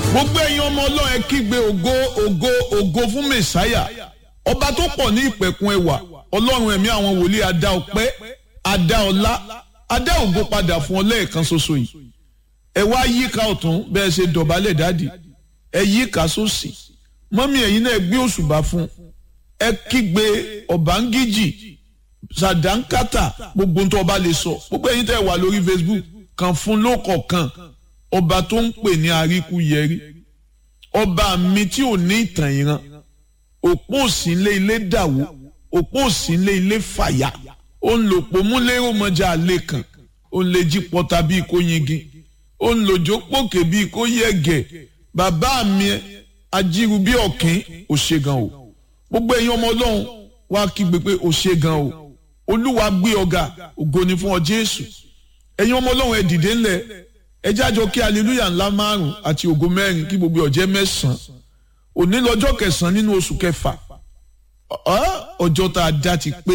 gbogbo ẹ̀yin ọmọ ọlọ́run ẹ kígbe ògo ògo ògo fún mẹ̀sáyà ọba tó pọ̀ ní ìpẹ̀kun ẹwà ọlọ́run ẹ̀mí àwọn wòlíì adá ọpẹ́ adá ọlá adá ògo padà fún ọ lẹ́ẹ̀kan ṣoṣo yìí ẹ wá yíká ọ̀tún bẹ́ẹ̀ ṣe dọ̀bálẹ̀ dáàdì ẹ yíká sósì mọ́mí ẹ̀yin náà gbé òṣùbà fún ẹ kígbe ọ̀bángíjì sàdánkátà gbogbo tó ọba lè sọ gbogbo ẹ̀yin tẹ́ wà lórí Facebook kan fún lókọ̀ọ̀kan ọba tó ń pè ní àríkú yẹrí ọba mi tí ò ní ìtàn ìran òpó òsínlé ilé dàwó òpó òsínlé ilé fàyà ó ń lò pò múlẹ́rọ̀ mọ́jà àlẹ́ kan ó ń lè jí pọ́ta bíi kó yingin ó ń lòjó pòkè bíi kó yẹ̀gẹ̀ bàbá mi ajíru bí ọ̀kín ò ṣe gan o gbogbo ẹ̀yin ọmọ ọlọ́run wá kígbe pé ò ṣe gan o olúwa gbé ọ̀gá ògo ni fún ọ jésù ẹ̀yin ọmọ ọlọ́run ẹ dìde ńlẹ̀ ẹ jájọ kí aleluya ńlá márùn àti ògo mẹ́rin kí gbogbo ọ̀jẹ́ mẹ́sàn-án òní lọ́jọ́ kẹsàn-án nínú oṣù kẹfà ọjọ́ tá a dá ti pé